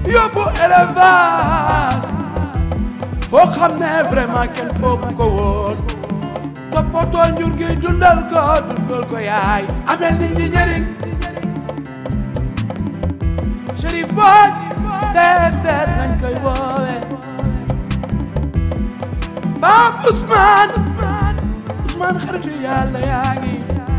yóbbu élevage foo xam ne vraiment kenn foogu ko woon toppatoo njur gi dundal ko dundal ko yaay amel nit ñi njëriñ Chérif Boy seet seet nañ koy woowe Pape Ousmane Ousmane xaritu yàlla yaa ngi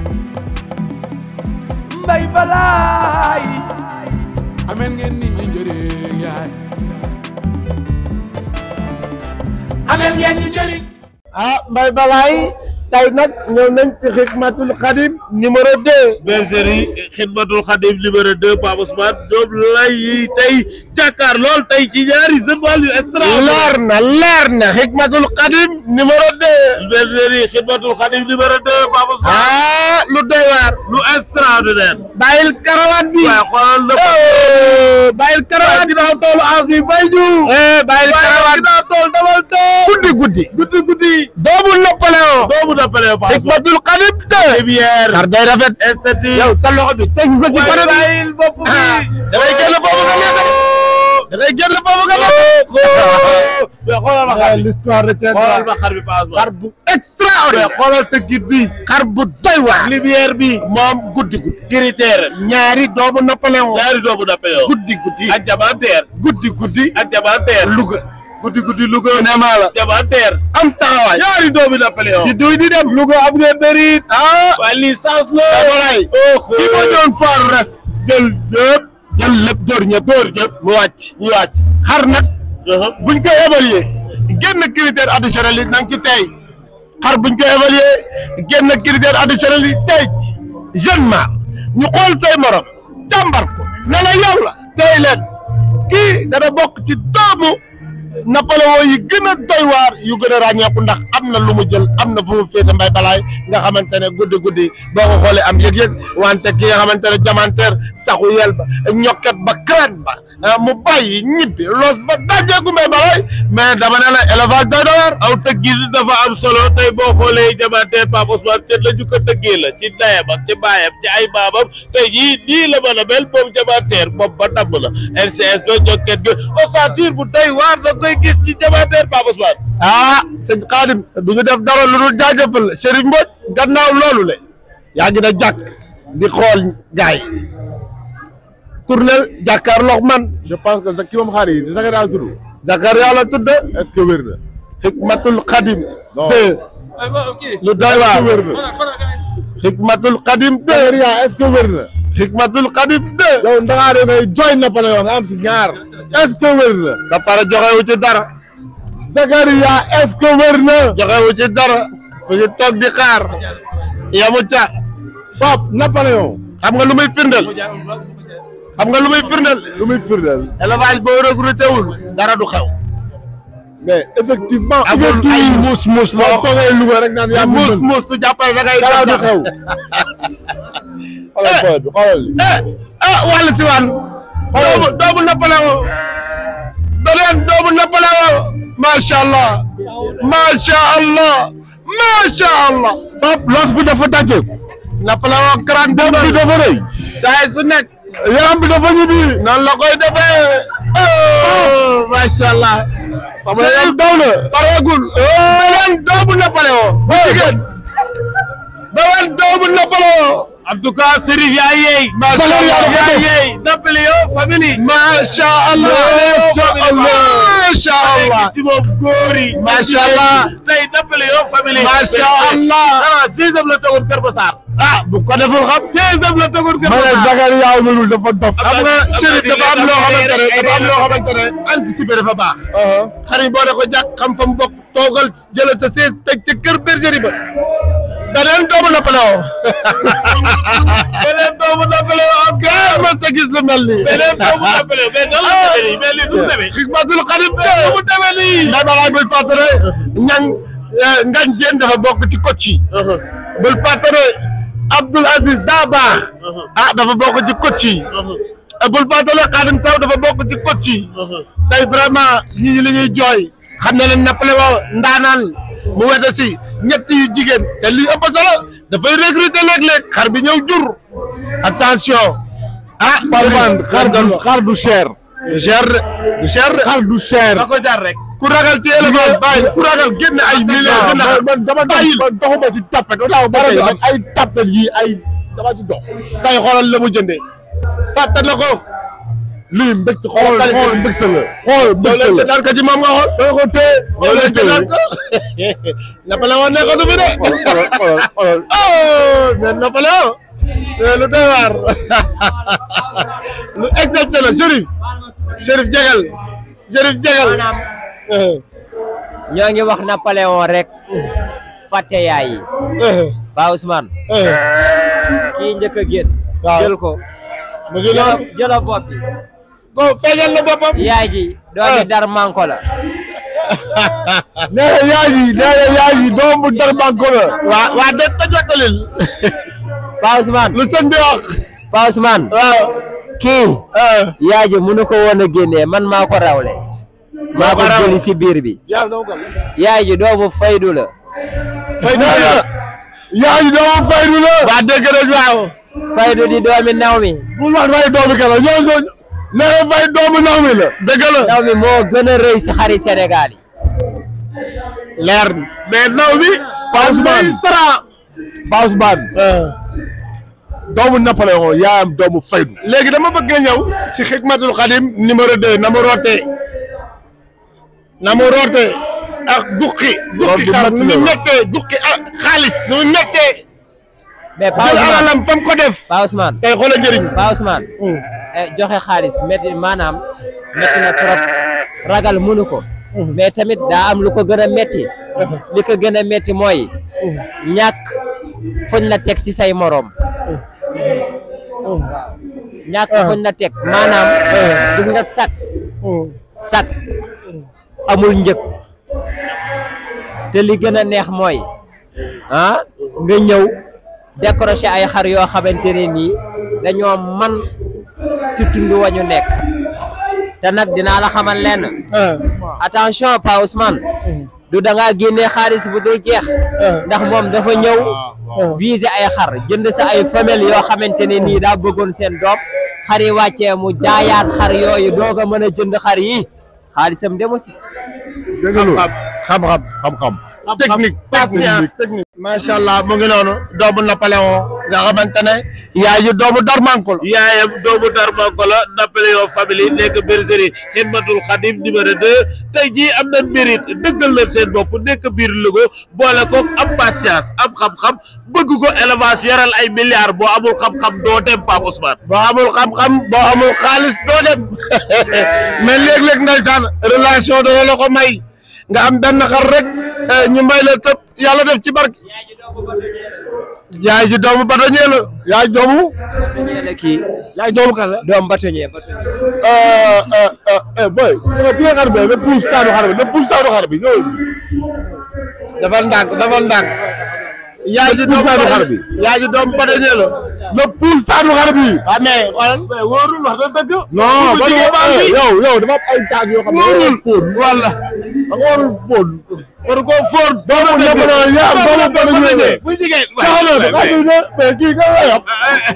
mbay balaay amel ngeen nit ñi njëriñ yaay amel ngeen ñi njëriñ ah Mbaye Balaay tey nag ñëw nañ ci Xidmatul Xadim numéro 2 bergerie Xidmatul Xadim numéro 2 Pape Ousmane ñoom lay tey jàkkaar lool tey ci ñaari jeune wàll yu extra leer na leer na Xidmatul Xadim numéro 2 bergerie Xidmatul Xadim numéro 2 Pape Ousmane ah lu doy waar lu extraordinaire bàyyil karawaat bi waaye xoolal na oh bàyyil karawaat bi ginnaaw toolu as bi bay ju eh bàyyil karawaat ginnaaw tool dawal tool guddi guddi guddi guddi doomu Napoléon doomu dappale Pape Ousmane Xidmatul Xadim 2 lumière xar day rafet esthétique yow sa loxo bi teg ko ci waaye kanam bi bàyyil bopp bi ah dafay génn foofu nga nekk de dafay génn foofu nga nekk mais xoolal ma xar bi l'histoire de xoolal ma xar bi Pape Ousmane xar bu extraordinaire xoolal tëggit bi xar bu doy waar lumière bi moom guddi guddi critère ñaari doomu Napoléon ñaari doomu Napoléon guddi guddi ak jamanteer guddi guddi ak jamanteer Louga guddi guddi Louga cinéma la jamanteer am taxawaay ñaari doomu Napoléon di duy di dem Louga am ngeen bëri ah waaye licence la Abalaay ki ma doon faar res jël ñëpp jël lépp dóor ñëpp dóor ñëpp mu wàcc mu wàcc xar nag buñ koy évaluer génn critère additionnel yi na nga ci tey xar buñ koy évaluer génn critère additionnel yi tey jeune ma ñu xool say morom jàmbar ko ne la yow la tey leen kii dana bokk ci doomu Napoléon yi gën a doy waar yu gën a ràññeeku ndax am na lu mu jël am na fu mu féete mbay balaay nga xamante ne guddi guddi boo ko xoolee am yëg-yëg wante ki nga xamante ne jamanteer saxu yel ba ñokket ba crane ba mu bàyyi ñibbi loos ba dajeeku mbay balaay mais dama ne la élevage doy doy waar aw tëggit dafa am solo tey boo xoolee jamanteer Pape Ousmane te la ñu ko tëggee la ci ndeyam ak ci baayam ci ay baabam tey jii nii la mën a mel moom jamanteer bopp ba damm la LCS ba ñokket ga ossature bu doy waar da koy gis ci jamanteer Pape Ousmane ah sëñ Xaadim du ñu def dara lu dul jaajëfal Chérif Mbodj gannaaw loolu le yaa ngi na jàkk di xool gaay tournel jàkkaarloog man je pense que ki moom xaar yi ci Zakaria la tudd Zakaria la tudd est-ce que wér na. Xikmatul Xadim Non. deux lu doy waar wér na. Xikmatul Xadim deux Zakaria est-ce que wér na. Xikmatul Xadim deux yow Ndakaar ngay jooy Napoléon nga am si ñaar est-ce que wér na. ba pare joxewu ci dara Zakaria est-ce que wér na. joxewu ci dara mu ngi toog di xaar yamu ca Pape Napoléon. xam nga lu muy firndeel xam nga lu muy firndeel lu muy firndeel. élevage boo recruté wul dara du xew mais effectivement. amul ay muus muus boo loo toogee Louga rek naan yaa fi muus mën. muus tu jàppale da ngay dara du def xew. xoolal booy bi xoolal li. eh ah wàllu si waan doomu doomu Napoléon doleen doomu Napoléon macha allah macha allah macha allah Pape los bi dafa daje Napoléon grand doom bi dafa rëy saa su nekk yaram bi dafa ñibbi noonu la koy defee oh macha allah sama yaram daw na pareegul beneen doomu Napoléon bu jigéen beneen doomu Napoléon en tout cas Serif yaa yeey macha allah yaa yeey Napoléon famille macha allah macha allah macha allah ci moom góor yi Macha Allah. tey Napoléon famille Macha Allah. ah sixième la tegoon Kër Massar ah bu ko deful xam sixième la tegoon Kër ma ne Massar Zakaria wérul dafa dof. xam nga Chérif dafa am loo xamante ne dafa am loo xamante ne anticiper dafa baax xar yi boo ne ko jàkk xam fa mu bokk toogal jëlal sa sees teg ca kër bergerie ba beneen doomu Napoléon beneen doomu Napoléon am gaa mas ta gis lu mel nii beneen doomu Napoléon mais nan la demee nii mais lii du demee Xikmatul Xadim nu mu demee nii nday balaay bul fàttane ñang ngañ jéen dafa bokk ci coach yi bul fàttane Abdoul Aziz daa baax ah dafa bokk ci coach yi bul fàttane Xaadim Saw dafa bokk ci coach yi tey vraiment ñi ñi li ñuy jooy xam ne leen Napoléon ndaanaan mu wete si ñett yu jigéen te lii ëpp solo dafay recruter léeg-léeg xar bi ñëw jur attention ah Palman xar du xar du cher. du cher de du cher de xar du cher da ko jar rek ku ragal ci élevage bàyyi ku ragal génn ay millions jënd man man dama dox bàyyil man doxuma ci tapet wala ba tey man ay tapet yi ay dama ci dox tey xoolal la mu jëndee fàtte na ko lii mbégte xool xool mbégte la xool yow mbégte leen la jëndaat ko ci moom nga xool dama ko téye yow leen mbégte la jëndaat ko Napoléon ne ko du fi de xoolal xoolal xoolal oh mais Napoléon mais lu doy waar lu exceptionnel Chérif Chérif jegal Chérif jegal maanaam ñoo ngi wax Napoléon rek fàtte yaay yi ba Ousmane kii njëkk a génn Waaw. jël ko mu ngi noonu jëla bopp bi ko feeñal na boppam yaay ji doomi dar manko la nee na yaay yi nee na yaay yi doomu darbanko la waa waa dégg ko jottalil ba Ousmane lu sëñ bi wax ba Ousmane waaw kii yaay ji mënu ko woon a génnee man maa ko rawle maa ko ko rawle. jëli si biir bi yàlla dama ko yaay ji doomu faydu la fay na yaay yi doomu faydu la waa dégg rek waaw faydu di doomi naw mi bul wax fay doomu kala ñoo ñoo nee na fay doomu naw mi la dëgg la naw mi moo gën a rëy si xari Sénégal yi leer na mais naw bi Pa Ousmane Pa Ousmane doomu Napoléon yaayam doomu faydu léegi dama bëgg nga ñëw ci xikmatul xadim numéro 2 na mu rootee na mu rootee ak guqi guqi Loolu xar du nu mu métti la. mettee guqi ak xaalis nu mu mettee mais Pa jël Ousmane alalam fam ko def Pa Ousmane tey xoola njëriñ Pa Ousmane eh, joxe xaalis métti maanaam métti na trop ragal mënu ko mais tamit daa am lu ko gën a métti li ko gën a métti mooy ñàkk fuñ la teg si say moroom ñàkk fuñ la teg maanaam gis nga sak sak amul njëg te li gën a neex mooy ah nga ñëw décrocher ay xar yoo xamante ne nii dañoo man si tund wa ñu nekk te nag dinaa la xamal lenn attention Pa Ousmane du da ngaa génnee xaalis bu dul jeex ndax moom dafa ñëw viser ay xar jënd sa ay femelle yoo xamante ne nii daa bëggoon seen doom xar yi wàccee mu jaayaat xar yooyu doog a mën a jënd xar yi xaalisam demu si dégg nga xam-xam xam-xam technique patience technique macha allah mu ngi noonu doomu Napoléon nga xamante ne yaay ji doomu Darmanko la yaayam doomu Darmanko la Napoléon famille nekk bergerie Xidmatul Xadim numéro 2 tey jii am na mérite dëggal leen seen bopp nekk biir Louga boole ko am patience am xam-xam bëgg ko élevage yoral ay milliards boo amul xam-xam doo dem Pape Ousmane. boo amul xam-xam boo amul xaalis doo dem mais léeg-léeg ndeysaan relation dana la ko may nga am benn xar rek eh, ñu may la tëb yàlla def ci barke yaay ji doomu batoñee la yaay doomu bâtonnier la kii yaay doomu kan la doom bâtonnier bâtonnier euh euh euh boy bi nga xar bi na puus taanu xar bi na puus taanu xar bi ñëw dafa ndànk dafa ndànk yaay ji doomu Poussaaru xar batoñee bi. yaay ji doomu batoñee la na puus taanu xar bi ah mais xoolal wóorul wax na dëgg. non bu ba jigéen baa ngi. yow yow dafa am ay taag yoo xam ne Wóorul. fóon wala da nga warul fóon war koo fóor doomu Napoléon yaa doomu batoñee bu jigéen saxalo da nga mais kii nga lay wax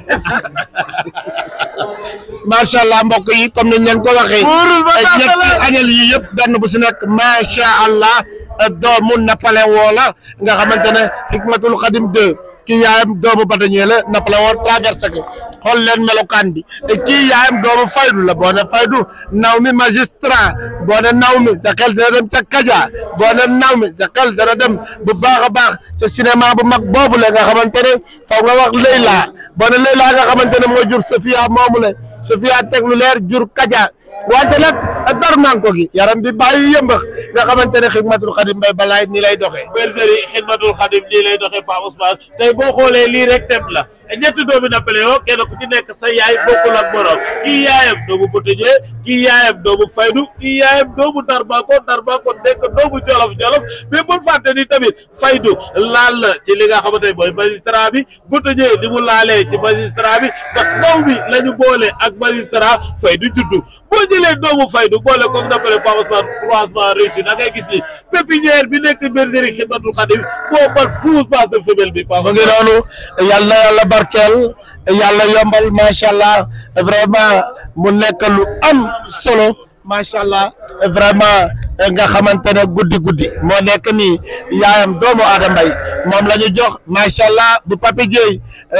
macha allah mbokk yi comme niñ leen ko waxee. Wóorul ba ay tax ñetti la. añal yi yëpp benn bu si nekk macha allah doomu Napoléon la nga xamante ne Hikmatul Xadim 2 kii yaayam doomu batañee la Napoléon traversé ko xool leen melokaan bi te kii yaayam doomu faydu la boo ne faydu naw mi magistrat boo ne naw mi sa xel dana dem ca Kaja boo ne naw mi sa xel dana dem bu baax a baax ca cinéma bu mag boobu la nga xamante ne faw nga wax Leyla boo ne Leyla nga xamante ne mooy jur Sofia moomu la Sofia teg lu leer jur Kaja wante nag dar manko gi yaram bi bàyyi yëmbax nga xamante ne Xidmatul Xadim Mbay balaay ni lay doxee bergerie Xidmatul Xadim nii lay doxee Pape Ousmane tey boo xoolee lii rek tem la ñetti doomi Napoléon kenn ku ci nekk sa yaay bokkul ak morom kii yaayam doomu Boutonnier kii yaayam doomu Faydu kii yaayam doomu Darmanko Darmanko nekk doomu Jolof Jolof mais bul fàtte ni tamit Faydu laal la ci li nga xamante ne mooy magistrat bi Boutonnier ni mu laalee ci magistrat bi ndax ndaw bi la ñu boole ak magistrat Faydu juddu boo jëlee doomu Faydu boole koog Napoléon Pape Ousmane croisement réussi da ngay gis ni pépinière bi nekk bergerie Xidmatul Xadim boo bat fuus base de femelle bi Pape mu ngi noonu yàlla na yàlla barkeel yàlla yombal macha allah vraiment mu nekk lu am solo macha allah vraiment nga xamante ne guddi guddi moo nekk nii yaayam doomu Adama Mbaye moom la ñu jox macha allah bu Papi Gueye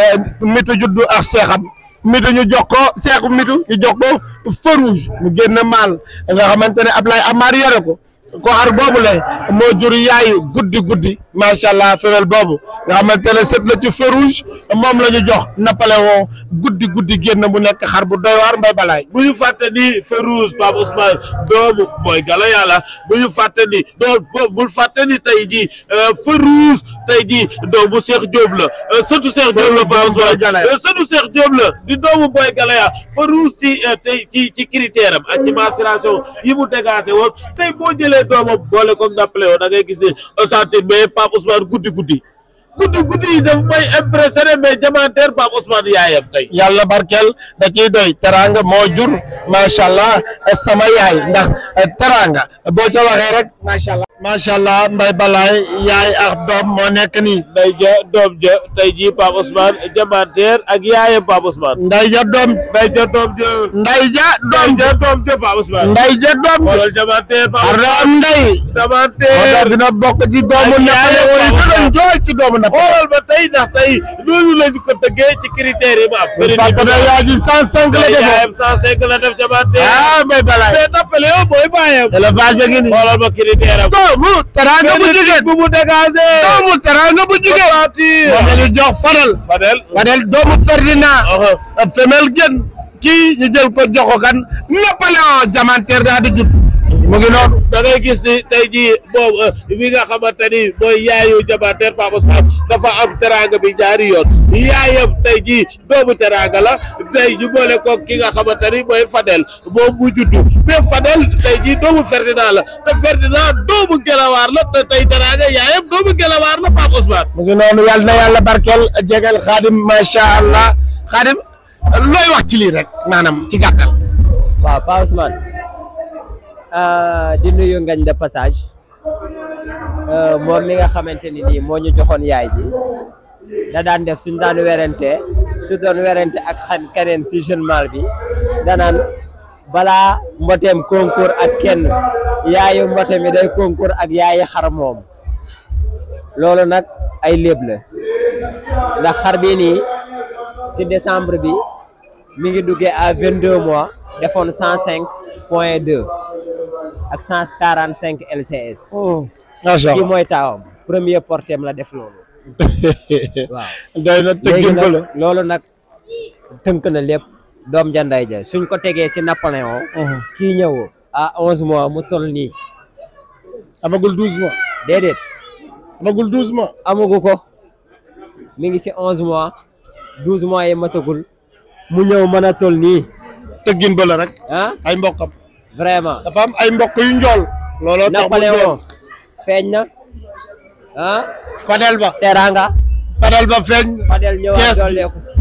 mitu juddu ak seexam mitu ñu jox ko seexu mitu ñu jox ko feu rouge mu génn maal nga xamante ne Ablaye Amar yore ko ko xar boobu le moo jur yaayu guddi guddi macha allah femelle boobu nga xamante ne set la ci feu rouge moom la ñu jox nappale woo guddi guddi génn mu nekk xar bu doy waar mbay balaay bu ñu fàtte ni Férouz Pape Ousmane doomu booy gala yàlla bu ñu fàtte ni doo bul fàtte ni tey jii Férouz tey jii doomu Cheikh Diop la sëtu Cheikh Diop la Pape Ousmane sëtu Cheikh Diop la di doomu booy gala yaa Férouz ci tey ci ci critère am ak ci mensuration yi mu dégagé woon tey boo jëlee doomam boole ko nappale woon da ngay gis ne osante mais Pape Ousmane guddi guddi guddi guddi yi daf may impressionné mais jamanteer Pape Ousmane yaayam tey yàlla barkeel da ciy doy teranga moo jur macha allah sama yaay ndax teranga boo ca waxee rek macha allah macha allah mbay balaay yaay ak doom moo nekk nii nday ja doom ja tey jii Pape Ousmane jamanteer ak yaayam Pape Ousmane nday ja doom nday ja doom ja nday ja doom nday ja doom ja Pape Ousmane nday ja doom xoolal jamanteer Pape ar Ousmane am nday jamanteer moo tax dina bokk ci doomu Ak nappale yaayam wooyu Pape gën a njool ci doomu nappale xoolal ba tey ndax tey loolu lañu ko tëggee ci critères yi ma am fàtte na yaa ji cent cinq la defoon yaayam cent cinq la def jamanteer ah mbay balaay mais nappale yow mooy bàyyam élevage gi nii xoolal ma critère am doomu teranga bu jigéen bu mu dégagé doomu teranga bu jigéen moom la ñu jox Fadel Fadel Fadel doomu Ferdinand femelle gën kii ñu jël ko jox ko kan Napoléon Diamantaire daa di jut mu ngi noonu da ngay gis ni tey jii boobu bi nga xamante ni mooy yaayu jamanteer Pape Ousmane dafa am teranga bi ñaari yoon yaayam tey jii doomu teranga la tey ñu boole ko ki nga xamante ni mooy Fadel moom mu juddu mais Fadel tey jii doomu Ferdinand la te Ferdinand doomu Gelawaar la te tey teranga yaayam doomu Gelawaar la Pape Ousmane. mu ngi noonu yàlla na yàlla barkeel jegal xaadim macha allah xaadim looy wax ci lii rek maanaam ci gàttal waaw Pa Ousmane di nuyu ngañ de passage moom mi nga xamante ni nii moo ñu joxoon yaay ji da daan def suñ daan werante su doon werante ak xan keneen si jeune mal bi danaan balaa mboteem concours ak kenn yaayu mbote mi day concours ak yaayi xar moom loolu nag ay léeb la ndax xar bi nii si décembre bi mi ngi duggee à vingt deux mois defoon cent cinq point deux ak cent quarante cinq LCS macha kii allah mooy taawam premier portem la def loolu waaw doy na léegi tëggin ko la nag loolu nag tënk na lépp doom janday ja suñ ko tegee si Napoléon kii ñëw à onze mois mu toll nii amagul douze mois déedéet amagul douze mois amugu ko mi ngi si onze mois douze mois yi matagul mu ñëw mën a toll nii tëggin ba la rek ah ay mbokkam vraiment dafa am ay mbokk yu njool looloo tax mu Napoléon njool feeñ na ah Fadel ba teranga Fadel ba feeñ Fadel ñëwaat Kees gi. dolleeku si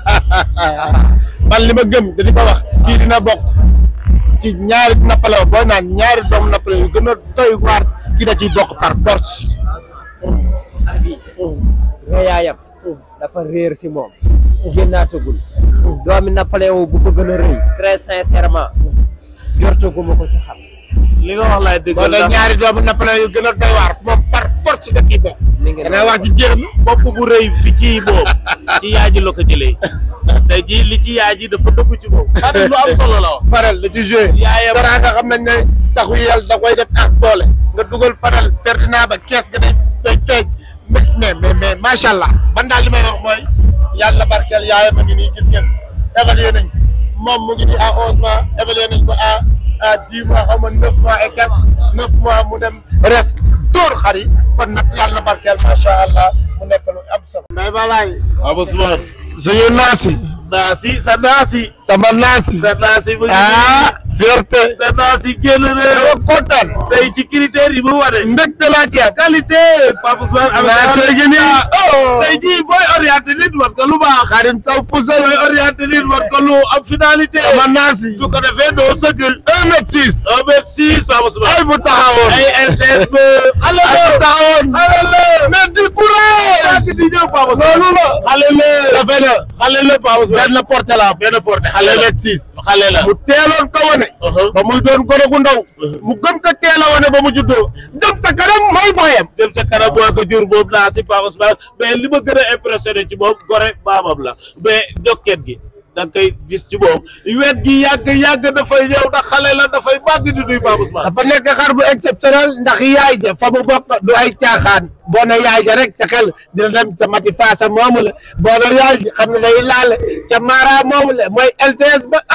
man li ma gëm da di ko wax kii dina bokk ci ñaari Napoléon booy naan ñaari doomu Napoléon yu gën a doy waar kii da ciy bokk par force xar bi rëyaayam dafa réer si moom génnaatagul doomi Napoléon bu ko gën a rëy très sincèrement jortaguma ko si xam li nga wax laay dëggal boo ne ndax ñaari doomu Napoléon yu gën a doy waar moom par force da ciy bokk mi ngi danaa wax ci jéem bopp bu rëy bi ci moom ci yaay ji la ko jëlee tey jii li ci yaay ji dafa dëgg ci moom xam lu am solo la wax faral da ci joué yaayam dara nga xam nañ ne saxu yel da koy def ak doole nga dugal faral Ferdinand ba kees ga day day feeñ mais mais mais mais macha allah man daal li may wax mooy yàlla barkeel yaayam a ngi nii gis ngeen évalué nañ moom mu ngi nii à onze mois évalué nañ ko à à dix mois xaw ma neuf mois et quelques neuf mois mu dem res dóor xar yi kon nag yàlla barkeel macha allah mu nekk lu am solo. mais balaay Pape Ousmane suñu naasi naasi sa naasi sama naasi sa naasi mu ngi ah fierté sa naasi génn dama na kontaan tey ci critères yi mu wane mbégte laa ci am qualité Pape Ousmane am naasi gi nii oh tey jii booy orienté nit war ko lu baax Xadim Saw Poussel booy orienté nit war ko lu am finalité sama naasi su ko defee doo sëgg un mètre six un mètre six Pape Ousmane ay bu taxawoon ay LCS ba ay bu taxawoon alal mais du courage di ñëw la Pape Ousmane loolu la xale la dafe na xale la Pape Ousmane benn porte la benn porte xale xale la la six xale la mu teeloon ko wane ba muy doon gone gu ndaw mu gën ko teel a wane ba mu juddoo jëm sa kanam mooy booyam dem ca kanam boo ko jur moom naa si Pape Ousmane mais li ma gën a impressionné ci moom gore baabam la mais jokket gi da nga koy gis ci moom wet gi yàgg yàgg dafay ñëw ndax xale la dafay màgg di nuy Pape Ousmane dafa nekk xar bu exceptionnel ndax yaay ja fa mu bokk du ay caaxaan boo ne yaay ja rek sa xel dina dem ca mati faasa moomu la boo ne yaay ji xam ne day laale ca mara moomu la mooy LCS ba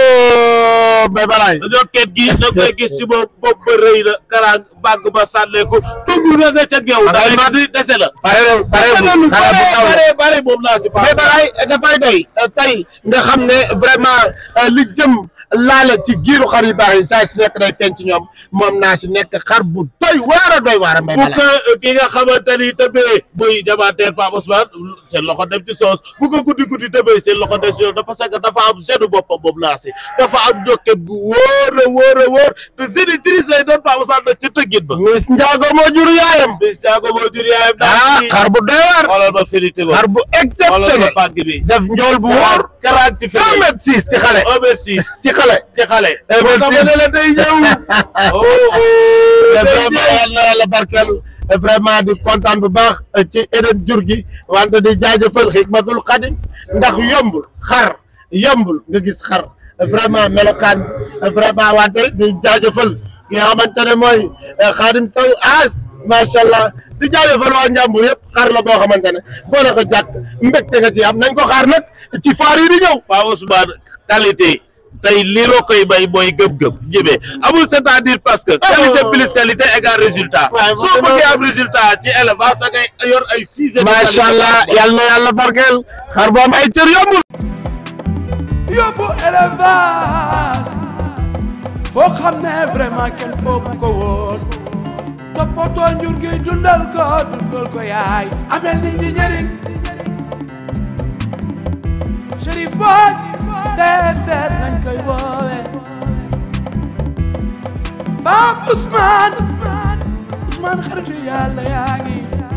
oh bay balaay jokket gi da nga koy gis ci moom bopp ba rëy na karaan bàgg ba sànneeku tudd na nga ca geew da ngay gis ni dese la pare na pare dese na bu lu xale bu bare taw la bare bare moom naa si Pape mais balaay dafay doy tey nga xam ne vraiment li jëm laale ci giiru xar yu baax yi saa su nekk day feeñ ci ñoom moom naa si nekk xar bu doy waar a doy waar a mbay bu balaay ko ki nga xamante ni tëbee buy jabateer Pape Ousmane seen loxo dem ci soos bu ko guddi guddi tëbee seen loxo dem ci soos parce que dafa am senu boppam moom naa si dafa am jokket gu wóor a wóor a wóor te génitrice lay doon Pape Ousmane nag ci tëggit ba Miss Ndiago moo jur yaayam bis jaago moo jur yaayam ah daal ci xar bu doy waar xoolal ma finité ba xar bu xoolal ma exceptionnel pàgg bi def njool bu wóor karaan ci un fii mètre six ci xale un mètre six ci xale ci xale Eh, moo tax ma merci. ne la day ñëw oh oh mais day vraiment ñëw. yal na yàlla barkeel vraiment di kontaan bu baax ci eden jur gi wante di jaajëfal xikmatul xadim ndax yombul xar yombul nga gis xar vraiment melokaan vraiment wante di jaajëfal ki nga xamante ne mooy xaadim saw as macha allah di jaajëfal waa njàmbur yëpp xar la boo xamante ne boo la ko jàkk mbégte nga ci am nañ ko xaar nag ci faar yi di ñëw Pape Ousmane qualité tey li loo koy bay mooy gëm-gëm jëmee amul c'est-à-dire parce que qualité plus qualité égale résultat waaw soo bëggee am résultat ci élevage da ngay yor ay six macha allah yal na yàlla barkeel xar bu am ay cër yombul yóbbu élevage foo xam ne vraiment kenn foogu ko woon toppatoo njur gi dundal ko dundal ko yaay amel nit ñi njëriñ Chérif Boy seet seet nañ koy woowe Pape Ousmane Ousmane xaritu yàlla yaa ngi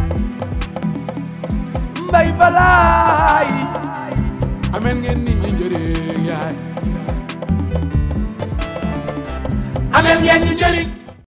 mbay balaay amel ngeen nit ñi njëriñ yaay amel ngeen ñi njëriñ